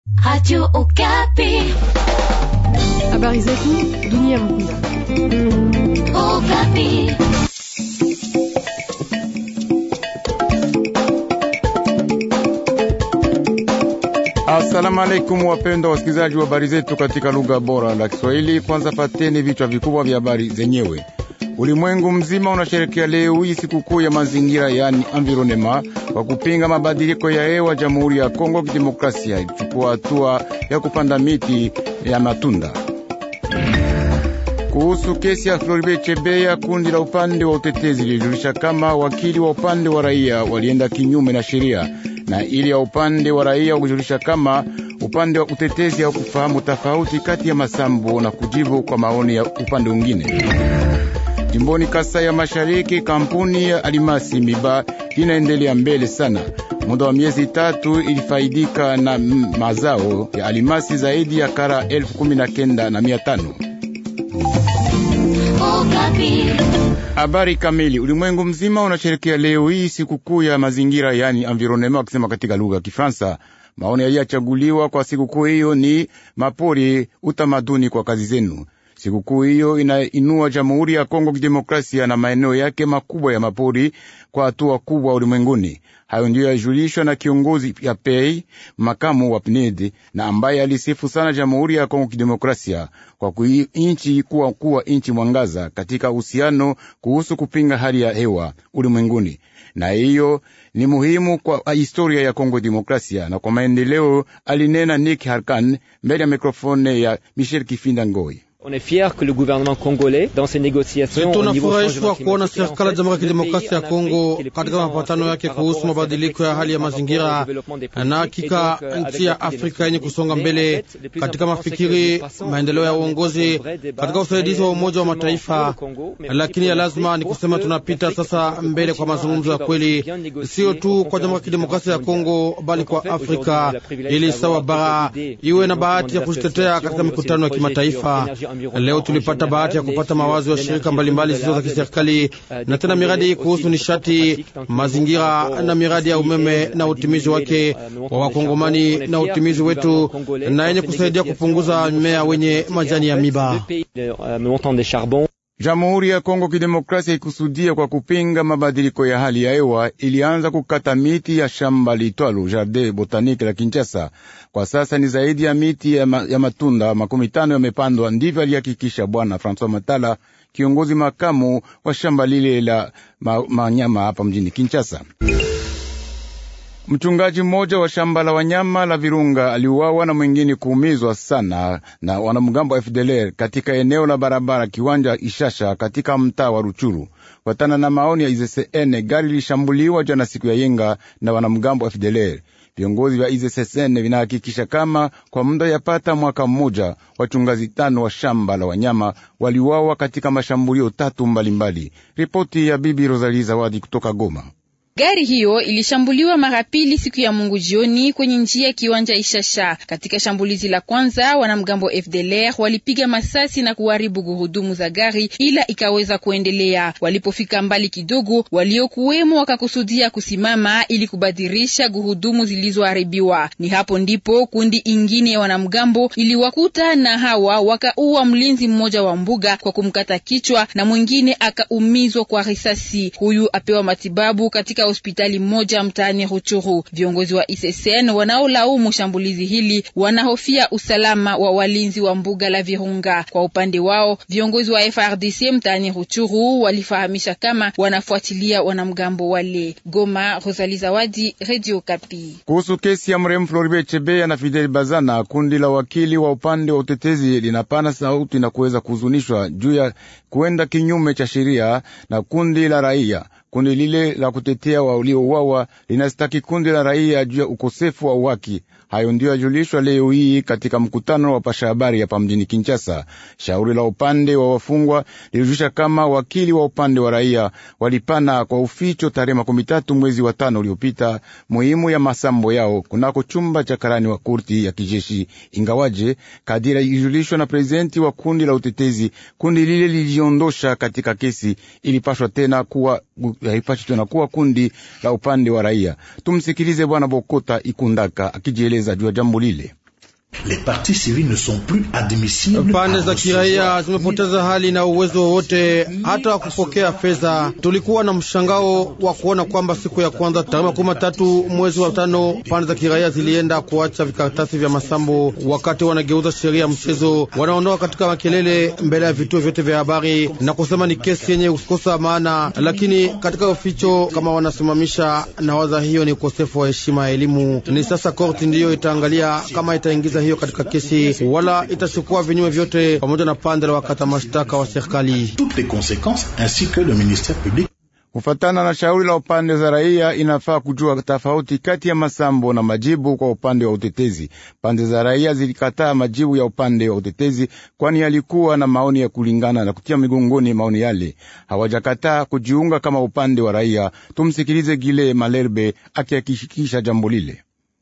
Radio Okapi. Habari zetu dunia mkunda. Okapi. Asalamu alaikum, wapendwa wasikilizaji wa habari zetu katika lugha bora la Kiswahili. Kwanza pateni vichwa vikubwa vya habari zenyewe. Ulimwengu mzima unasherekea leo hii sikukuu ya mazingira, yani environema, kwa kupinga mabadiliko ya hewa. Jamhuri ya Kongo Kidemokrasia ilichukua hatua ya kupanda miti ya matunda. Kuhusu kesi ya Floribe Chebeya, kundi la upande wa utetezi lilijulisha kama wakili wa upande wa raia walienda kinyume na sheria, na ili ya upande wa raia kujulisha kama upande wa utetezi haukufahamu tofauti kati ya masambo na kujibu kwa maoni ya upande mwingine. Jimboni Kasai ya Mashariki, kampuni ya alimasi Miba inaendelea mbele sana. Muda wa miezi tatu ilifaidika na mazao ya alimasi zaidi ya kara elfu kumi na kenda na mia tano. Okapi. Habari kamili. Ulimwengu mzima unasherekea leo hii sikukuu ya mazingira, yani environnement, wakisema katika lugha ya Kifaransa. Maoni yaliyochaguliwa kwa sikukuu hiyo ni mapori, utamaduni kwa kazi zenu. Sikukuu hiyo inainua Jamhuri ya Kongo Kidemokrasia na maeneo yake makubwa ya mapori kwa hatua kubwa ulimwenguni. Hayo ndiyo yajulishwa na kiongozi ya PEI makamu wa PNID na ambaye alisifu sana Jamhuri ya Kongo Kidemokrasia kwa inchi kuwa kuwa inchi mwangaza katika uhusiano kuhusu kupinga hali ya hewa ulimwenguni, na hiyo ni muhimu kwa historia ya Kongo Demokrasia na kwa maendeleo, alinena Nick Harkan mbele ya mikrofone ya Michel Kifinda Ngoi. Tunafurahishwa kuona serikali ya Jamhuri ya Kidemokrasia ya Kongo katika mapatano yake kuhusu mabadiliko ya hali ya mazingira, na hakika nchi ya Afrika yenye kusonga mbele katika mafikiri, maendeleo ya uongozi, katika usaidizi wa Umoja wa Mataifa. Lakini ya lazima ni kusema tunapita sasa mbele kwa mazungumzo ya kweli, sio tu kwa Jamhuri ya Kidemokrasia ya Kongo bali kwa Afrika, ili sawa bara iwe na bahati ya kujitetea katika mikutano ya kimataifa. Leo tulipata bahati ya kupata mawazo ya shirika mbalimbali zisizo za kiserikali na tena miradi kuhusu nishati, mazingira na miradi ya umeme na utimizi wake wa Wakongomani na utimizi wetu na yenye kusaidia kupunguza mimea wenye majani ya miba. Jamhuri ya Kongo Kidemokrasia ikusudia kwa kupinga mabadiliko ya hali ya hewa ilianza kukata miti ya shamba litwalo Jardin Botanique la Kinshasa. Kwa sasa ni zaidi ya miti ya, ma, ya matunda makumi tano yamepandwa. Ndivyo alihakikisha Bwana Francois Matala, kiongozi makamu wa shamba lile la manyama hapa mjini Kinshasa. Mchungaji mmoja wa shamba la wanyama la Virunga aliuawa na mwingine kuumizwa sana na wanamgambo wa FDLR katika eneo la barabara kiwanja Ishasha katika mtaa wa Ruchuru. Watana na maoni ya IZCN, gari lilishambuliwa jana siku ya yenga na wanamgambo wa FDLR. Viongozi vya IZCN vinahakikisha kama kwa muda yapata mwaka mmoja wachungaji tano wa shamba la wanyama waliuawa katika mashambulio tatu mbalimbali. Ripoti ya Bibi Rosalie Zawadi kutoka Goma. Gari hiyo ilishambuliwa mara pili siku ya Mungu jioni kwenye njia ya kiwanja Ishasha. Katika shambulizi la kwanza, wanamgambo FDLR walipiga masasi na kuharibu gurudumu za gari, ila ikaweza kuendelea. Walipofika mbali kidogo, waliokuwemo wakakusudia kusimama ili kubadilisha gurudumu zilizoharibiwa. Ni hapo ndipo kundi ingine ya wanamgambo iliwakuta na hawa wakaua mlinzi mmoja wa mbuga kwa kumkata kichwa na mwingine akaumizwa kwa risasi. Huyu apewa matibabu katika hospitali moja mtaani Ruchuru. Viongozi wa ISSN wanaolaumu shambulizi hili wanahofia usalama wa walinzi wa mbuga la Virunga. Kwa upande wao, viongozi wa FRDC mtaani Ruchuru walifahamisha kama wanafuatilia wanamgambo wale. Goma, Rosali Zawadi, Radio Kapi. Kuhusu kesi ya mrehemu Floribe Chebeya na Fidel Bazana, kundi la wakili wa upande wa utetezi linapana sauti na kuweza kuhuzunishwa juu ya kuenda kinyume cha sheria na kundi la raia kundi lile la kutetea waliouawa linastaki kundi la raia juu ya ukosefu wa uwaki. Hayo ndiyo yajulishwa leo hii katika mkutano wa pasha habari hapa mjini Kinshasa. Shauri la upande wa wafungwa lilijulisha kama wakili wa upande wa raia walipana kwa uficho tarehe makumi tatu mwezi wa tano uliopita muhimu ya masambo yao kunako chumba cha karani wa kurti ya kijeshi, ingawaje kadira ilijulishwa na prezidenti wa kundi la utetezi, kundi lile liliondosha katika kesi, ilipashwa tena kuwa haipashi tena kuwa kundi la upande wa raia. Tumsikilize Bwana Bokota Ikundaka akijieleza juu ya jambo lile. Pande za kiraia zimepoteza hali na uwezo wowote hata wa kupokea fedha. Tulikuwa na mshangao wa kuona kwamba siku ya kwanza tarehe makumi matatu mwezi wa tano pande za kiraia zilienda kuacha vikaratasi vya masambo wakati wanageuza sheria ya mchezo, wanaondoka katika makelele mbele ya vituo vyote vya habari na kusema ni kesi yenye kukosa maana, lakini katika uficho kama wanasimamisha na waza, hiyo ni ukosefu wa heshima ya elimu. Ni sasa korti ndiyo itaangalia kama itaingiza hiyo katika kesi wala itachukua vinyume vyote, pamoja na pande la wakata mashtaka wa serikali. Kufatana na shauri la upande za raia, inafaa kujua tofauti kati ya masambo na majibu kwa upande wa utetezi. Pande za raia zilikataa majibu ya upande wa utetezi, kwani yalikuwa na maoni ya kulingana na kutia migongoni maoni yale. Hawajakataa kujiunga kama upande wa raia. Tumsikilize Gile Malerbe akihakikisha jambo lile.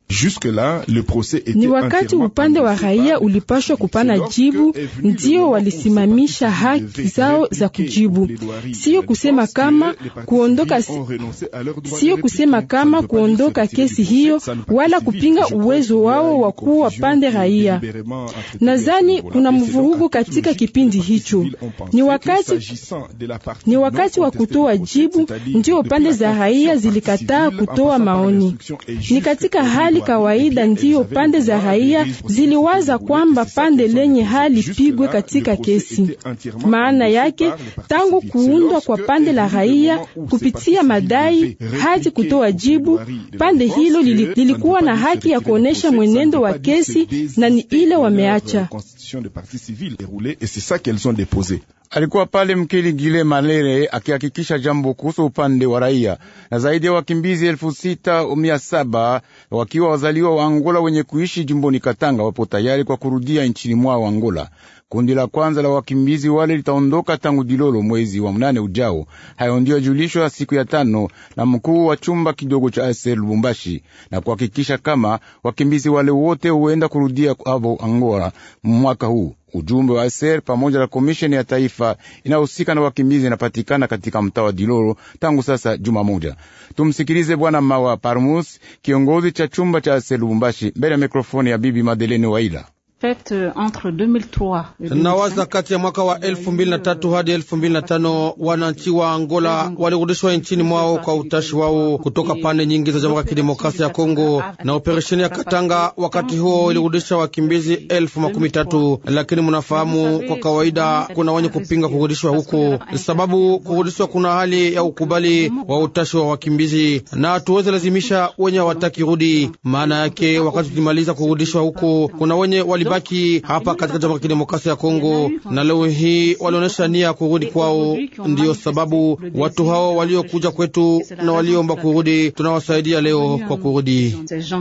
Ni wakati upande wa raia ulipashwa kupana jibu, ndio walisimamisha haki zao za kujibu. Sio kusema kama kuondoka, sio kusema kama kuondoka kesi hiyo, wala kupinga uwezo wao wa kuwa pande raia. Nadhani kuna mvurugu katika kipindi hicho. Ni wakati, ni wakati wa kutoa jibu, ndio pande za raia zilikataa kutoa maoni. Ni katika hali kawaida ndiyo pande za raia ziliwaza kwamba pande lenye hali pigwe katika kesi. Maana yake tangu kuundwa kwa pande la raia kupitia madai hadi kutoa jibu, pande hilo lilikuwa na haki ya kuonesha mwenendo wa kesi, na ni ile wameacha. Alikuwa pale mkili Gile Malere akihakikisha jambo kuhusu upande wa raia. Na zaidi ya wakimbizi elfu sita mia saba wakiwa wazaliwa wa Angola wenye kuishi jimboni Katanga wapo tayari kwa kurudia nchini mwao Angola. Kundi la kwanza la wakimbizi wale litaondoka tangu Dilolo mwezi wa mnane ujao. Hayo ndio julishwa siku ya tano na mkuu wa chumba kidogo cha ASR Lubumbashi, na kuhakikisha kama wakimbizi wale wote huenda kurudia avo Angola mwaka huu. Ujumbe wa ASR pamoja na komisheni ya taifa inayohusika na wakimbizi inapatikana katika mtaa wa Dilolo tangu sasa juma moja. Tumsikilize Bwana Mawa Parmus, kiongozi cha chumba cha ASR Lubumbashi, mbele ya mikrofoni ya Bibi Madelene Waila. Nawaza kati ya mwaka wa elfu mbili na tatu hadi elfu mbili na tano wananchi wa Angola walirudishwa nchini mwao kwa utashi wao kutoka pande nyingi za Jamhuri ya Kidemokrasia ya Kongo, na operesheni ya Katanga wakati huo ilirudisha wakimbizi elfu makumi tatu. Lakini mnafahamu, kwa kawaida kuna wenye kupinga kurudishwa huko, sababu kurudishwa kuna hali ya ukubali wa utashi wa wakimbizi, na hatuweze lazimisha wenye hawataki rudi. Maana yake wakati tulimaliza kurudishwa huko, kuna wenye wali baki hapa katika Jamhuri ya Kidemokrasia ya Kongo na leo hii walionyesha nia ya kurudi kwao. Ndiyo sababu watu hao waliokuja kwetu na waliomba kurudi tunawasaidia leo kwa kurudi.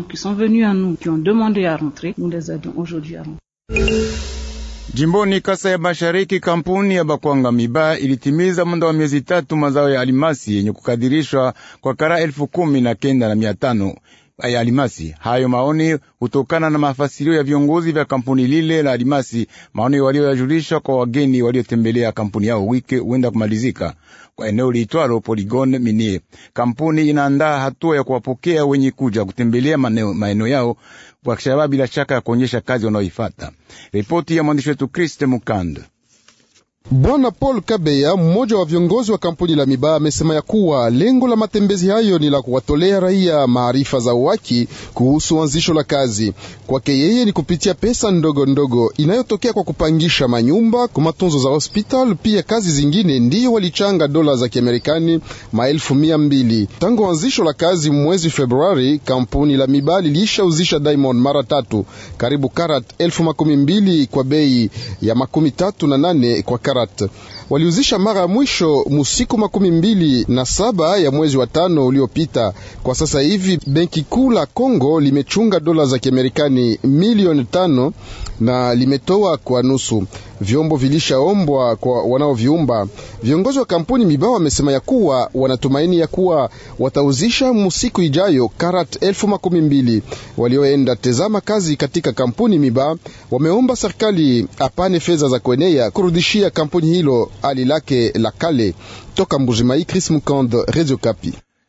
Jimboni Kasa ya Mashariki, kampuni ya Bakwanga Miba ilitimiza muda wa miezi tatu mazao ya alimasi yenye kukadirishwa kwa kara elfu kumi na kenda na mia tano ya alimasi. Hayo maoni hutokana na mafasirio ya viongozi vya kampuni lile la alimasi, maoni walioyajulisha kwa wageni waliotembelea kampuni yao wiki huenda kumalizika kwa eneo liitwalo Polygon Minier. Kampuni inaandaa hatua ya kuwapokea wenye kuja kutembelea maeneo yao kwa shabaha, bila shaka ya kuonyesha kazi wanaoifata. Ripoti ya mwandishi wetu Kriste Mukand. Bwana Paul Kabeya, mmoja wa viongozi wa kampuni la Miba, amesema ya kuwa lengo la matembezi hayo ni la kuwatolea raia maarifa za uwaki kuhusu anzisho la kazi. Kwake yeye ni kupitia pesa ndogo ndogo inayotokea kwa kupangisha manyumba kwa matunzo za hospital, pia kazi zingine, ndiyo walichanga dola za Kiamerikani maelfu mia mbili tangu anzisho la kazi mwezi Februari. Kampuni la Miba lilishauzisha Diamond mara tatu, karibu karat elfu makumi mbili kwa bei ya makumi tatu na nane kwa karat waliuzisha mara ya mwisho musiku makumi mbili na saba ya mwezi wa tano uliopita. Kwa sasa hivi benki kuu la Kongo limechunga dola za Kiamerikani milioni tano na limetoa kwa nusu. Vyombo vilishaombwa kwa wanaoviumba. Viongozi wa kampuni Mibao wamesema ya kuwa wanatumaini ya kuwa watauzisha musiku ijayo karat elfu makumi mbili. Walioenda tezama kazi katika kampuni Miba wameomba serikali apane fedha za kuenea kurudishia kampuni hilo hali lake la kale. Toka Mbujimai, Chris Mukand, Radio Kapi.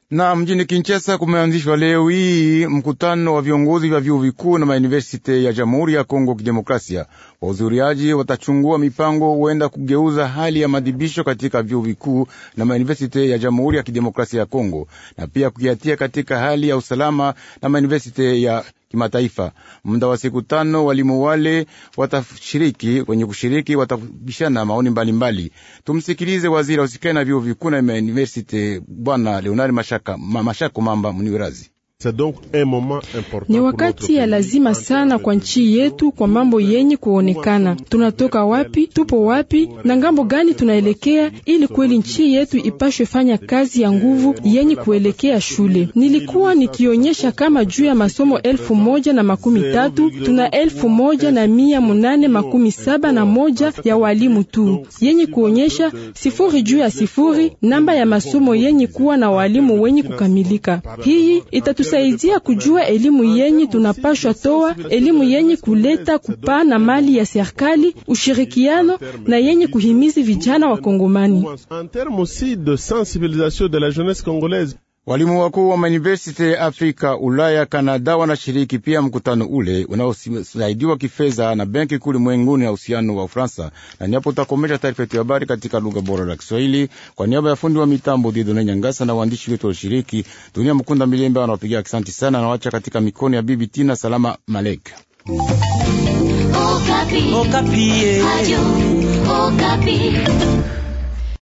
Na mjini Kinshasa kumeanzishwa leo hii mkutano wa viongozi vya vyuo vikuu na mauniversite ya Jamhuri ya Kongo Kidemokrasia. Wahudhuriaji watachungua mipango huenda kugeuza hali ya madhibisho katika vyuo vikuu na mauniversite ya Jamhuri ya Kidemokrasia ya Kongo na pia kukiatia katika hali ya usalama na mauniversite ya kimataifa. Muda wa siku tano, walimu wale watashiriki, wenye kushiriki watabishana maoni mbalimbali. Tumsikilize waziri ausikani na vyuo vikuu na mauniversite Bwana Leonard Mashaka, Mashako Mamba Muniwerazi. Ni wakati ya lazima sana kwa nchi yetu kwa mambo yenye kuonekana. Tunatoka wapi, tupo wapi na ngambo gani tunaelekea, ili kweli nchi yetu ipashwe fanya kazi ya nguvu yenye kuelekea shule. Nilikuwa nikionyesha kama juu ya masomo elfu moja na makumi tatu tuna elfu moja na mia munane makumi saba na moja ya walimu tu, yenye kuonyesha sifuri juu ya sifuri namba ya masomo yenye kuwa na walimu wenye kukamilika. Hii itatu saidia kujua elimu yenye tunapashwa toa, elimu yenye kuleta kupana mali ya serikali, ushirikiano na yenye kuhimizi vijana wa Kongomani. Walimu wakuu wa mauniversity ya Afrika, Ulaya, Kanada wanashiriki pia mkutano ule unaosaidiwa kifedha na benki kuu ulimwenguni ya uhusiano wa Ufaransa. Na niapo utakomesha taarifa yetu ya habari katika lugha bora la Kiswahili kwa niaba ya fundi wa mitambo Didone Nyangasa na waandishi wetu walishiriki. Dunia Mkunda Milemba wanawapigia asante sana na wacha katika mikono ya Bibi Tina Salama Malek. Okapi. Okapi.